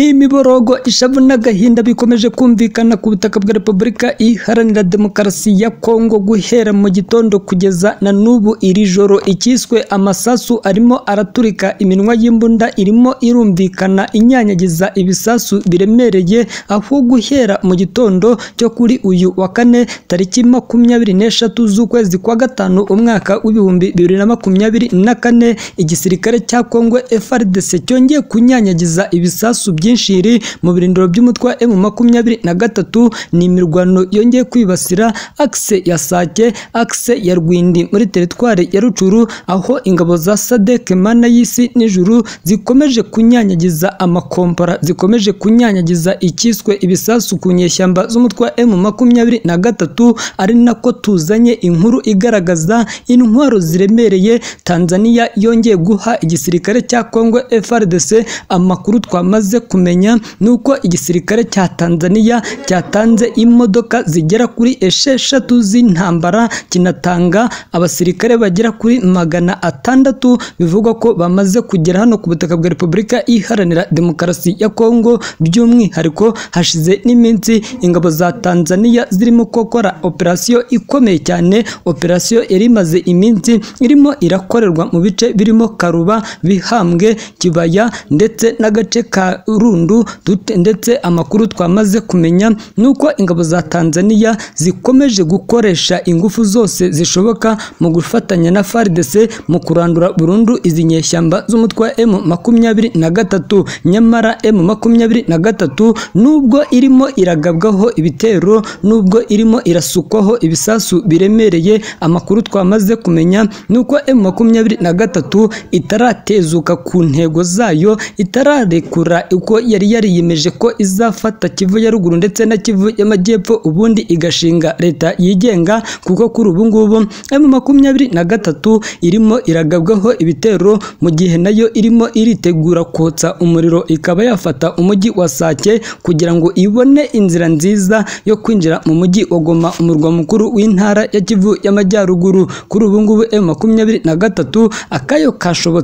n'imiborogo ishavu n'agahinda bikomeje kumvikana ku butaka bwa repubulika iharanira demokarasi ya kongo guhera mu gitondo kugeza na n'ubu iri joro icyiswe amasasu arimo araturika iminwa y'imbunda irimo irumvikana inyanyagiza ibisasu biremereye aho guhera mu gitondo cyo kuri uyu wa kane tariki makumyabiri n'eshatu z'ukwezi kwa gatanu umwaka w'ibihumbi bibiri na makumyabiri na kane igisirikare cya kongo FARDC cyongeye kunyanyagiza ibisasu byinshi biri mu birindiro by'umutwe wa M makumyabiri na gatatu ni imirwano yongeye kwibasira akse ya Sake akse ya Rwindi muri teritwari ya Rucuru aho ingabo za SADC mana y'isi n'ijuru zikomeje kunyanyagiza amakompora zikomeje kunyanyagiza icyiswe ibisasu ku nyeshyamba z'umutwe wa M makumyabiri na gatatu ari nako tuzanye inkuru igaragaza intwaro ziremereye Tanzania yongeye guha igisirikare cya Kongo FARDC amakuru twamaze kumenya nuko igisirikare cya Tanzania cyatanze imodoka zigera kuri esheshatu z'intambara kinatanga abasirikare bagera kuri magana atandatu bivugwa ko bamaze kugera hano ku butaka bwa Repubulika iharanira demokarasi ya Kongo by'umwihariko hashize n'iminsi ingabo za Tanzania zirimo gukora operasiyo ikomeye cyane operasiyo yari imaze iminsi irimo irakorerwa mu bice birimo Karuba Bihambwe Kibaya ndetse n'agace ka Rundu dute- ndetse amakuru twamaze kumenya nuko ingabo za Tanzania zikomeje gukoresha ingufu zose zishoboka mu gufatanya na FARDC mu kurandura burundu izi nyeshyamba z'umutwe wa M makumyabiri na gatatu nyamara M makumyabiri na gatatu nubwo irimo iragabwaho ibitero nubwo irimo irasukwaho ibisasu biremereye amakuru twamaze kumenya nuko M makumyabiri na gatatu itaratezuka ku ntego zayo itararekura uko yari yariyemeje ko izafata Kivu ya ruguru ndetse na Kivu y'amajyepfo ubundi igashinga leta yigenga kuko kuri ubu ngubu M makumyabiri na gatatu irimo iragabwaho ibitero mu gihe nayo irimo iritegura kotsa umuriro ikaba yafata umujyi wa Sake kugira ngo ibone inzira nziza yo kwinjira mu mujyi wa Goma umurwa mukuru w'intara ya Kivu y'amajyaruguru kuri ubu ngubu M makumyabiri na gatatu akayo kashobotse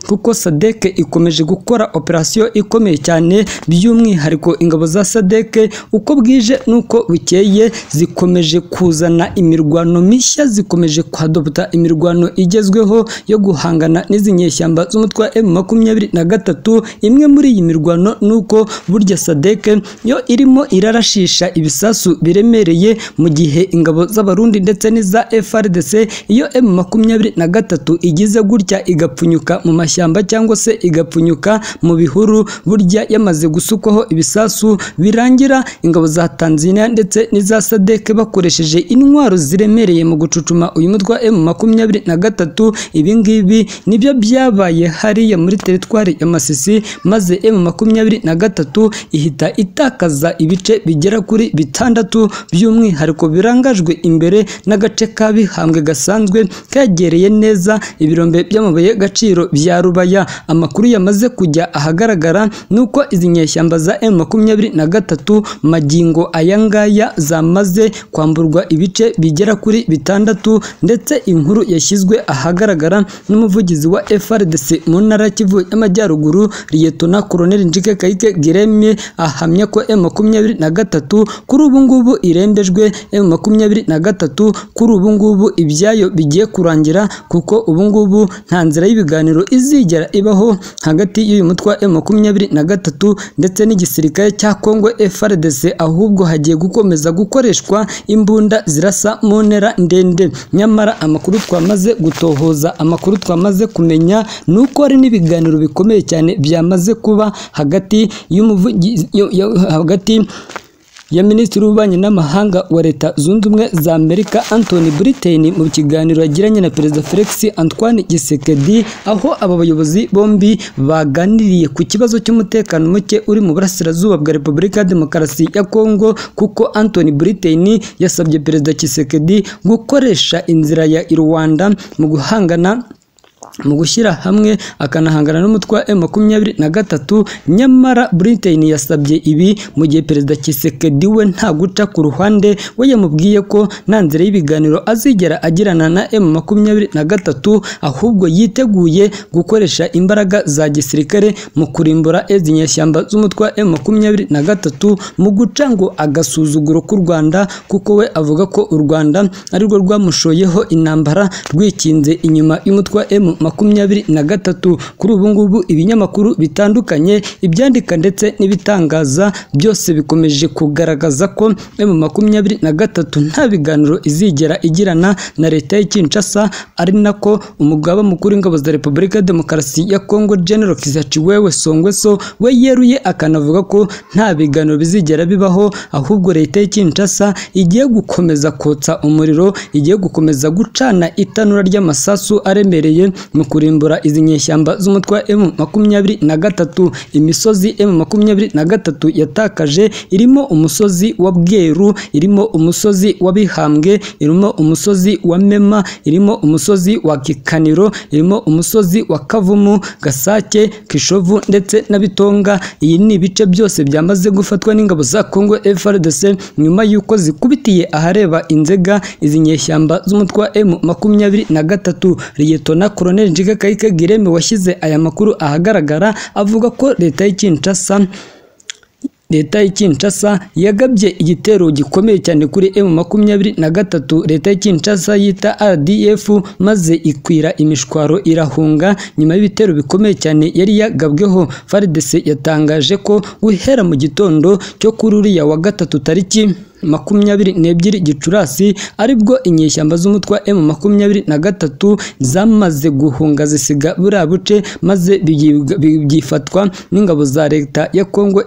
kuko SADC ikomeje gukora operasiyo ikomeye cyane by'umwihariko ingabo za SADC uko bwije n'uko bukeye zikomeje kuzana imirwano mishya zikomeje kwadopta imirwano igezweho yo guhangana n'izi nyeshyamba z'umutwe wa M makumyabiri na gatatu imwe muri iyi mirwano ni uko burya SADC yo irimo irarashisha ibisasu biremereye mu gihe ingabo z'abarundi ndetse n'iza FARDC iyo M makumyabiri na gatatu igize gutya igapfunyuka mu mashyamba cyangwa se igapfunyuka mu bihuru burya yamaze gusukwaho ibisasu birangira ingabo za Tanzania ndetse n'iza SADC bakoresheje intwaro ziremereye mu gucucuma uyu mutwe wa M makumyabiri na gatatu ibi ngibi nibyo byabaye hariya muri teritwari ya Masisi maze M makumyabiri na gatatu ihita itakaza ibice bigera kuri bitandatu by'umwihariko birangajwe imbere n'agace ka Bihambwe gasanzwe kegereye neza ibirombe by'amabuye gaciro bya Rubaya amakuru yamaze kujya ahagaragara nuko izi nyeshyamba za M makumyabiri na gatatu magingo aya ngaya zamaze kwamburwa ibice bigera kuri bitandatu ndetse inkuru yashyizwe ahagaragara n'umuvugizi wa FRDC mu ntara ya Kivu y'amajyaruguru Liyetona Colonel Njike Kayike Giremye ahamya ko M makumyabiri na gatatu kuri ubu ngubu irembejwe M makumyabiri na gatatu kuri ubu ngubu ibyayo bigiye kurangira kuko ubu ngubu nta nzira y'ibiganiro izigera ibaho hagati y'uyu mutwe wa M makumyabiri na gatatu ndetse n'igisirikare cya Kongo FARDC ahubwo hagiye gukomeza gukoreshwa imbunda zirasa mu ntera ndende nyamara amakuru twamaze gutohoza amakuru twamaze kumenya ni uko hari n'ibiganiro bikomeye cyane byamaze kuba hagati y'umuvugi- yo- yo- hagati ya Minisitiri w'Ububanyi n'Amahanga wa Leta Zunze Ubumwe za Amerika Anthony Blinken mu kiganiro yagiranye na Perezida Felix Antoine Tshisekedi aho aba bayobozi bombi baganiriye ku kibazo cy'umutekano muke uri mu burasirazuba bwa Repubulika ya Demokarasi ya Kongo kuko Anthony Blinken yasabye Perezida Tshisekedi gukoresha inzira ya Rwanda mu guhangana mu gushyira hamwe akanahangana n'umutwe wa makumyabiri na gatatu nyamara Britain yasabye ibi mu gihe perezida Tshisekedi we nta guca ku ruhande we yamubwiye ko nta nzira y'ibiganiro azigera agirana na M makumyabiri na gatatu ahubwo yiteguye gukoresha imbaraga za gisirikare mu kurimbura izi nyeshyamba z'umutwe wa M makumyabiri na gatatu mu guca ngo agasuzuguro k'u Rwanda kuko we avuga ko u Rwanda arirwo rwamushoyeho intambara rwikinze inyuma y'umutwe wa M makumyabiri na gatatu kuri ubu ngubu ibinyamakuru bitandukanye ibyandika ndetse n'ibitangaza byose bikomeje kugaragaza ko M makumyabiri na gatatu nta biganiro izigera igirana na leta ya Kinshasa ari nako umugaba mukuru w'ingabo za Repubulika ya Demokarasi ya Kongo General Kizza Chiwewe Songweso we yeruye akanavuga ko nta biganiro bizigera bibaho ahubwo leta ya Kinshasa igiye gukomeza kotsa umuriro igiye gukomeza gucana itanura ry'amasasu aremereye mu kurimbura izi nyeshyamba z'umutwe wa M makumyabiri na gatatu imisozi M makumyabiri na gatatu yatakaje irimo umusozi wa Bweru irimo umusozi wa Bihambwe irimo umusozi wa Mema irimo umusozi wa Kikaniro irimo umusozi wa Kavumu Gasake Kishovu ndetse na Bitonga iyi ni ibice byose byamaze gufatwa n'ingabo za Congo FARDC nyuma y'uko zikubitiye ahareba Inzega izi nyeshyamba z'umutwe wa M makumyabiri na gatatu Liyetona Colonel Njiga Kayike Gireme washyize aya makuru ahagaragara avuga ko leta y'Ikinshasa leta ya Kinshasa yagabye igitero gikomeye cyane kuri M makumyabiri na gatatu leta ya Kinshasa yita RDF maze ikwira imishwaro irahunga nyuma y'ibitero bikomeye cyane yari yagabweho FARDC yatangaje ko guhera mu gitondo cyo kuri uriya wa gatatu tariki makumyabiri n'ebyiri gicurasi aribwo inyeshyamba z'umutwe wa M makumyabiri na gatatu zamaze guhunga zisiga buriya buce maze byifatwa n'ingabo za leta ya Congo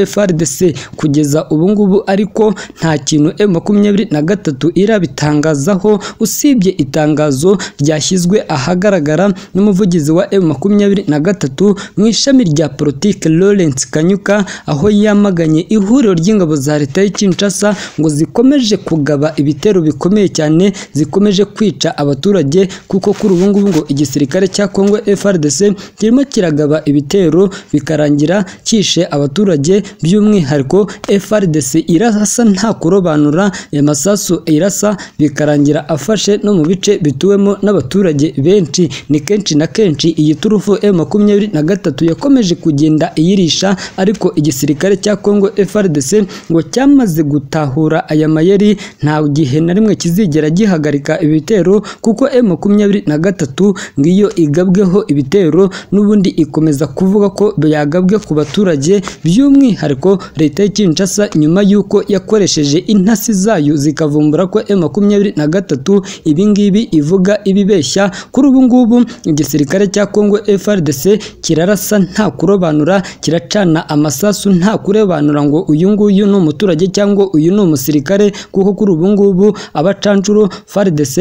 FARDC kugeza ubu ngubu ariko nta kintu M makumyabiri na gatatu irabitangazaho usibye itangazo ryashyizwe ahagaragara n'umuvugizi wa M makumyabiri na gatatu mu ishami rya politike Lawrence Kanyuka aho yamaganye ihuriro ry'ingabo za leta ya Kinshasa ngo zikomeje kugaba ibitero bikomeye cyane zikomeje kwica abaturage kuko kuri ubu ngubu ngo igisirikare cya Congo FARDC kirimo kiragaba ibitero bikarangira cyishe abaturage by'umwihariko FARDC irasa nta kurobanura amasasu irasa bikarangira afashe no mu bice bituwemo n'abaturage benshi ni kenshi na kenshi iyi turufu M makumyabiri na gatatu yakomeje kugenda iyirisha ariko igisirikare cya Congo FARDC ngo cyamaze guta gutahura aya mayeri nta gihe na rimwe kizigera gihagarika ibitero kuko M makumyabiri na gatatu ngiyo igabweho ibitero n'ubundi ikomeza kuvuga ko yagabwe ku baturage by'umwihariko leta ya Kinshasa nyuma y'uko yakoresheje intasi zayo zikavumbura ko M makumyabiri na gatatu ibingibi ivuga ibibeshya kuri ubu ngubu igisirikare cya Congo FARDC kirarasa nta kurobanura kiracana amasasu nta kurebanura ngo uyu nguyu ni umuturage cyangwa uyu uyu ni umusirikare kuko kuri ubu ngubu abacanshuro FARDC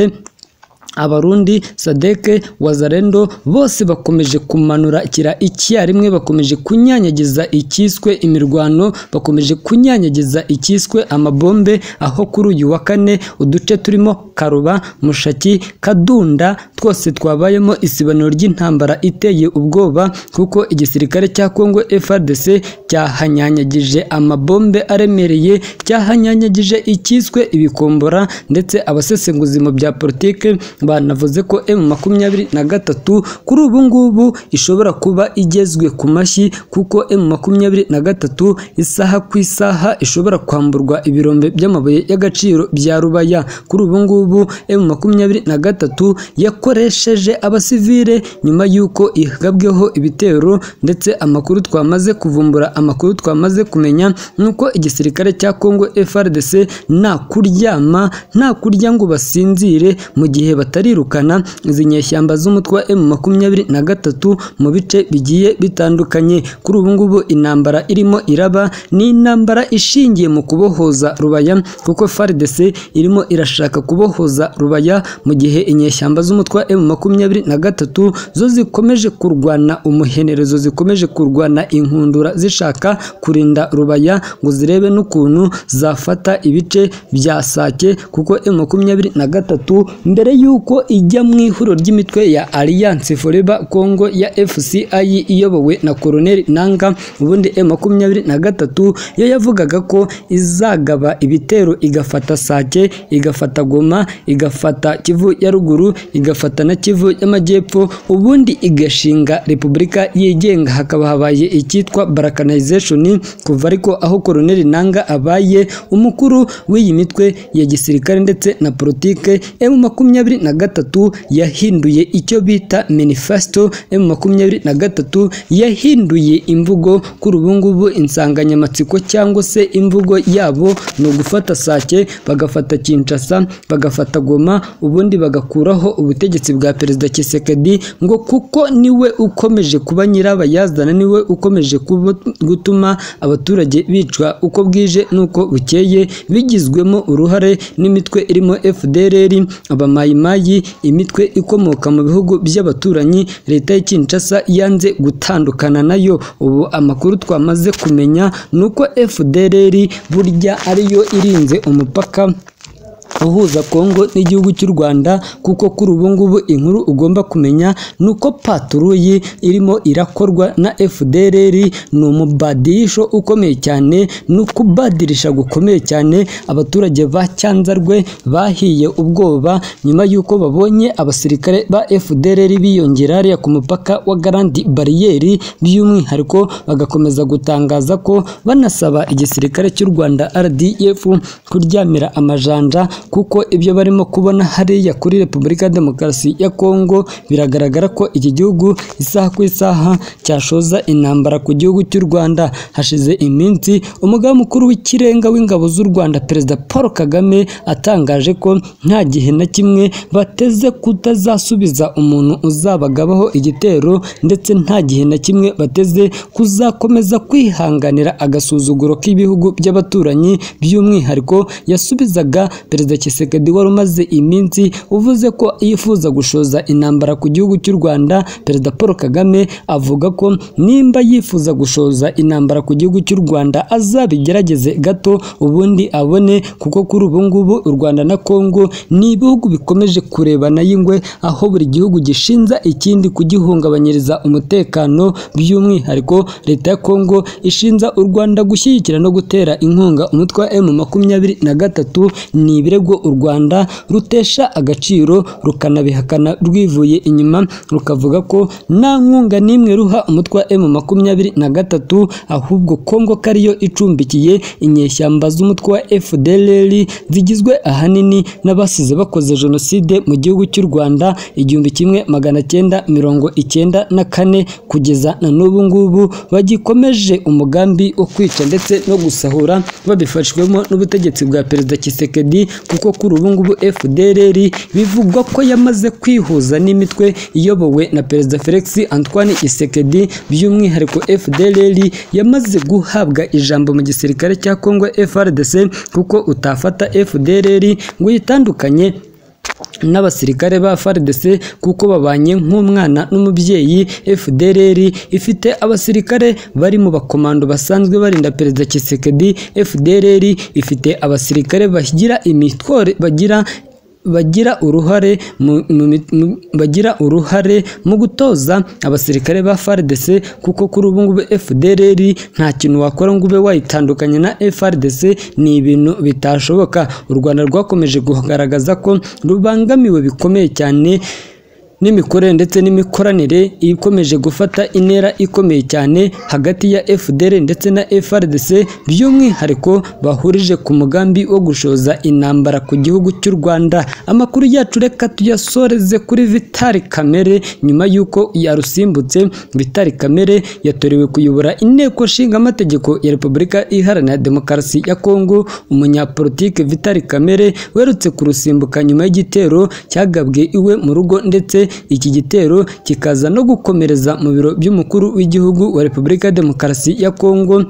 abarundi sadeke wazarendo bose bakomeje kumanura kira icyarimwe bakomeje kunyanyagiza ikiswe imirwano bakomeje kunyanyagiza ikiswe amabombe aho kuri uyu wa kane uduce turimo karuba mushaki kadunda twose twabayemo isibaniro ry'intambara iteye ubwoba kuko igisirikare cya Kongo FARDC cyahanyanyagije amabombe aremereye cyahanyanyagije ikiswe ibikombora ndetse abasesenguzi mu bya politike banavuze ko M makumyabiri na gatatu kuri ubu ngubu ishobora kuba igezwe ku mashyi kuko M makumyabiri na gatatu isaha ku isaha ishobora kwamburwa ibirombe by'amabuye y'agaciro bya rubaya kuri ubu ngubu M makumyabiri na gatatu yakoresheje abasivile nyuma y'uko igabweho ibitero ndetse amakuru twamaze kuvumbura amakuru twamaze kumenya nuko igisirikare cya Congo FARDC nta kuryama nta kurya ngo basinzire mu gihe bat batarirukana izi nyeshyamba z'umutwe wa M makumyabiri na gatatu mu bice bigiye bitandukanye kuri ubu ngubu intambara irimo iraba ni intambara ishingiye mu kubohoza rubaya kuko FARDC irimo irashaka kubohoza rubaya mu gihe inyeshyamba z'umutwe wa M makumyabiri na gatatu zo zikomeje kurwana umuhenerezo zikomeje kurwana inkundura zishaka kurinda rubaya ngo zirebe n'ukuntu zafata ibice bya Sake kuko M makumyabiri na gatatu mbere y'uko uko ijya mu ihuriro ry'imitwe ya Alliance Forever Congo ya FCI iyobowe na Colonel Nanga ubundi M23 yo yavugaga ko izagaba ibitero igafata Sake igafata Goma igafata Kivu ya ruguru igafata na Kivu y'amajyepfo ubundi igashinga Repubulika yigenga hakaba habaye icyitwa Balkanization kuva ariko aho Colonel Nanga abaye umukuru w'iyi mitwe ya gisirikare ndetse na politike M makumyabiri na gatatu yahinduye icyo bita manifesto M makumyabiri na gatatu yahinduye imvugo kuri ubu ngubu insanganyamatsiko cyangwa se imvugo yabo ni ugufata Sake bagafata Kinshasa bagafata Goma ubundi bagakuraho ubutegetsi bwa Perezida Tshisekedi ngo kuko niwe ukomeje kuba nyirabayazana niwe ukomeje kuba- gutuma abaturage bicwa uko bwije n'uko bukeye bigizwemo uruhare n'imitwe irimo FDLR abamayimayi imitwe ikomoka mu bihugu by'abaturanyi leta ya Kinshasa yanze gutandukana nayo ubu amakuru twamaze kumenya ni uko FDLR burya ariyo irinze umupaka uhuza Kongo n'igihugu cy'u Rwanda kuko kuri ubu ngubu inkuru ugomba kumenya ni uko paturuyi irimo irakorwa na FDLR ni umubadirisho ukomeye cyane ni ukubadirisha gukomeye cyane abaturage ba Cyanzarwe bahiye ubwoba nyuma y'uko babonye abasirikare ba FDLR biyongera hariya ku mupaka wa Garandi bariyeri by'umwihariko bagakomeza gutangaza ko banasaba igisirikare cy'u Rwanda RDF kuryamira amajanja kuko ibyo barimo kubona hariya kuri Repubulika ya Demokarasi ya Kongo biragaragara ko iki gihugu isaha ku isaha cyashoza intambara ku gihugu cy'u Rwanda hashize iminsi umugaba mukuru w'ikirenga w'ingabo z'u Rwanda Perezida Paul Kagame atangaje ko nta gihe na kimwe bateze kutazasubiza umuntu uzabagabaho igitero ndetse nta gihe na kimwe bateze kuzakomeza kwihanganira agasuzuguro k'ibihugu by'abaturanyi by'umwihariko yasubizaga Perezida Tshisekedi wari umaze iminsi uvuze ko yifuza gushoza intambara ku gihugu cy'u Rwanda Perezida Paul Kagame avuga ko nimba yifuza gushoza intambara ku gihugu cy'u Rwanda azabigerageze gato ubundi abone kuko kuri ubu ngubu u Rwanda na Kongo ni ibihugu bikomeje kurebana y'ingwe aho buri gihugu gishinza ikindi kugihungabanyiriza umutekano by'umwihariko leta ya Kongo ishinza u Rwanda gushyigikira no gutera inkunga umutwe wa M makumyabiri na gatatu ni ibirego u Rwanda rutesha agaciro rukanabihakana rwivuye inyuma rukavuga ko nta nkunga n'imwe ruha umutwe wa M makumyabiri na gatatu ahubwo Kongo ko ariyo icumbikiye inyeshyamba z'umutwe wa FDLR zigizwe ahanini n'abasize bakoze jenoside mu gihugu cy'u Rwanda igihumbi kimwe magana cyenda mirongo icyenda na kane kugeza na n'ubu ngubu bagikomeje umugambi wo kwica ndetse no gusahura babifashwemo n'ubutegetsi bwa Perezida Tshisekedi kuko kuri ubu ngubu FDLR bivugwa ko yamaze kwihuza n'imitwe iyobowe na Perezida Felix Antoine Tshisekedi by'umwihariko FDLR yamaze guhabwa ijambo mu gisirikare cya Congo FRDC kuko utafata FDLR ngo yitandukanye n'abasirikare ba FARDC kuko babanye nk'umwana n'umubyeyi FDLR ifite abasirikare bari mu bakomando basanzwe barinda Perezida Tshisekedi FDLR ifite abasirikare bagira imitwaro bagira bagira uruhare mu, mu, mit- mu, bagira uruhare mu gutoza abasirikare ba FARDC kuko kuri ubu ngubu FDLR nta kintu wakora ngo ube wayitandukanya na FARDC ni ibintu bitashoboka u Rwanda rwakomeje kugaragaza ko rubangamiwe bikomeye cyane n'imikorere ndetse n'imikoranire ikomeje gufata intera ikomeye cyane hagati ya FDL ndetse na FRDC by'umwihariko bahurije ku mugambi wo gushoza intambara ku gihugu cy'u Rwanda amakuru yacu reka tuyasoreze kuri Vitali Kamere nyuma y'uko yarusimbutse Vitali Kamere yatorewe kuyobora inteko nshingamategeko ya Repubulika Iharanira Demokarasi ya Kongo umunyapolitike Vitali Kamere werutse kurusimbuka nyuma y'igitero cyagabwe iwe mu rugo ndetse iki gitero kikaza no gukomereza mu biro by'umukuru w'igihugu wa Repubulika ya Demokarasi ya Kongo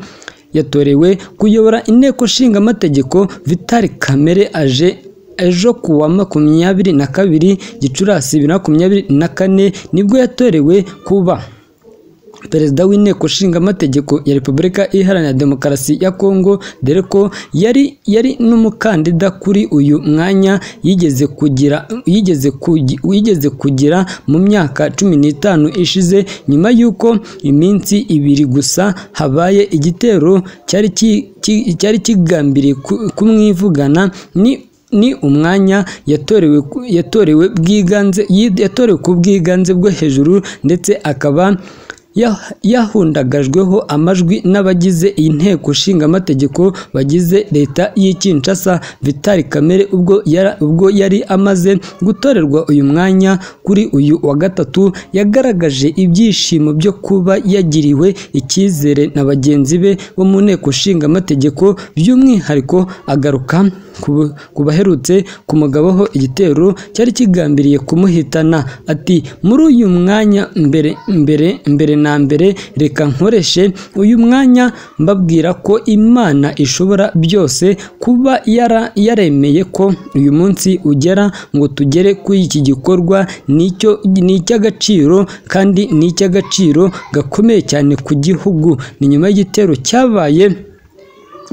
yatorewe kuyobora inteko nshingamategeko Vitali Kamere aje ejo ku wa makumyabiri na kabiri gicurasi bibiri na makumyabiri na kane nibwo yatorewe kuba perezida w'inteko nshinga amategeko ya repubulika iharanira demokarasi ya kongo dore ko yari yari n'umukandida kuri uyu mwanya yigeze kugira yigeze kugi- yigeze kugira mu myaka cumi n'itanu ishize nyuma y'uko iminsi ibiri gusa habaye igitero cyari ki- ki- cyari kigambiriye ku- kumwivugana ni ni umwanya yatorewe ku- yatorewe bwiganze yi- yatorewe ku bwiganze bwo hejuru ndetse akaba ya- yahundagajweho amajwi n'abagize iyi nteko nshingamategeko bagize leta y'i Kinshasa Vital Kamere ubwo yari, ubwo yari amaze gutorerwa uyu mwanya kuri uyu wa gatatu yagaragaje ibyishimo byo kuba yagiriwe icyizere na bagenzi be bo mu nteko nshingamategeko by'umwihariko agaruka ku- ku baherutse kumugabaho igitero cyari kigambiriye kumuhitana ati muri uyu mwanya mbere mbere mbere na mbere reka nkoreshe uyu mwanya mbabwira ko imana ishobora byose kuba yara yaremeye ko uyu munsi ugera ngo tugere kuri iki gikorwa nicyo ni icy'agaciro kandi ni icy'agaciro gakomeye cyane ku gihugu ni nyuma y'igitero cyabaye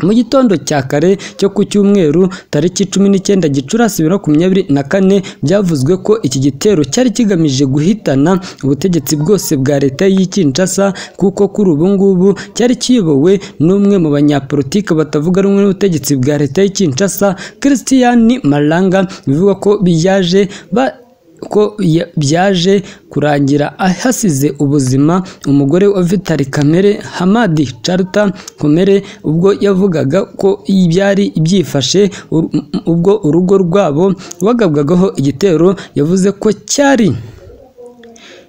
mu gitondo cya kare cyo ku cyumweru tariki cumi n'icyenda gicurasi bibiri na makumyabiri na kane byavuzwe ko iki gitero cyari kigamije guhitana ubutegetsi bwose bwa leta y'i Kinshasa kuko kuri ubu ngubu cyari kiyobowe n'umwe mu banyapolitiki batavuga rumwe n'ubutegetsi bwa leta y'i Kinshasa Christian Malanga bivugwa ko biyaje ba ko ya- byaje kurangira ahasize ubuzima umugore wa Vitali Kamere Hamadi Charta Komere ubwo yavugaga ko byari byifashe ur- ubwo urugo rwabo rwagabwagaho igitero yavuze ko cyari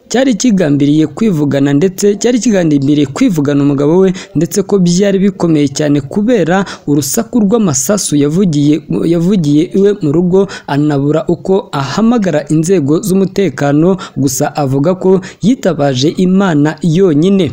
cyari kigambiriye kwivugana ndetse cyari kigambiriye kwivugana umugabo we ndetse ko byari bikomeye cyane kubera urusaku rw'amasasu yavugiye yavugiye iwe mu rugo anabura uko ahamagara inzego z'umutekano gusa avuga ko yitabaje imana yonyine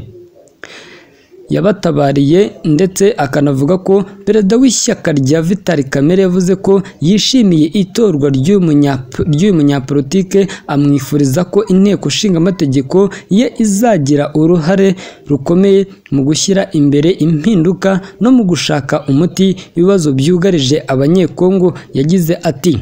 yabatabariye ndetse akanavuga ko perezida w'ishyaka rya Vital Kamere yavuze ko yishimiye itorwa ry'uyu munyap- ry'uyu munyapolitike amwifuriza ko inteko nshingamategeko ye izagira uruhare rukomeye mu gushyira imbere impinduka no mu gushaka umuti ibibazo byugarije abanyekongo yagize ati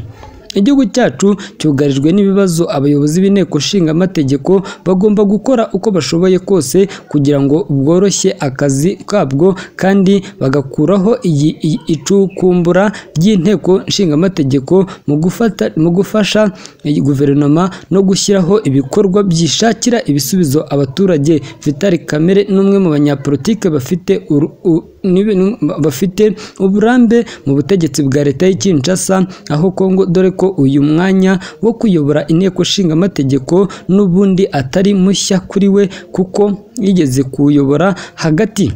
Igihugu cyacu cyugarijwe n'ibibazo abayobozi b'inteko nshingamategeko bagomba gukora uko bashoboye kose kugira ngo bworoshye akazi kabwo kandi bagakuraho iyi- iyi- icukumbura ry'inteko nshingamategeko mu gufata mu gufasha iyi guverinoma no gushyiraho ibikorwa byishakira ibisubizo abaturage Vital Kamere n'umwe mu banyapolitike bafite uru- u- nibe- nu- bafite uburambe mu butegetsi bwa leta y'i Kinshasa aho Kongo dore ko uyu mwanya wo kuyobora inteko nshingamategeko n'ubundi atari mushya kuri we kuko yigeze kuwuyobora hagati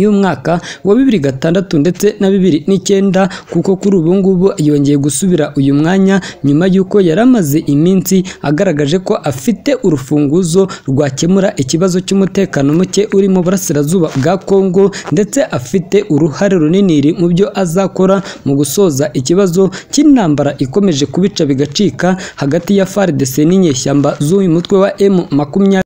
y'umwaka wa bibiri gatandatu ndetse na bibiri n'icyenda kuko kuri ubu ngubu yongeye gusubira uyu mwanya nyuma y'uko yari amaze iminsi agaragaje ko afite urufunguzo rwakemura ikibazo cy'umutekano muke uri mu burasirazuba bwa Kongo ndetse afite uruhare runini mu byo azakora mu gusoza ikibazo cy'intambara ikomeye ikomeje kubica bigacika hagati ya FARDC n'inyeshyamba z'uyu mutwe wa M makumyabiri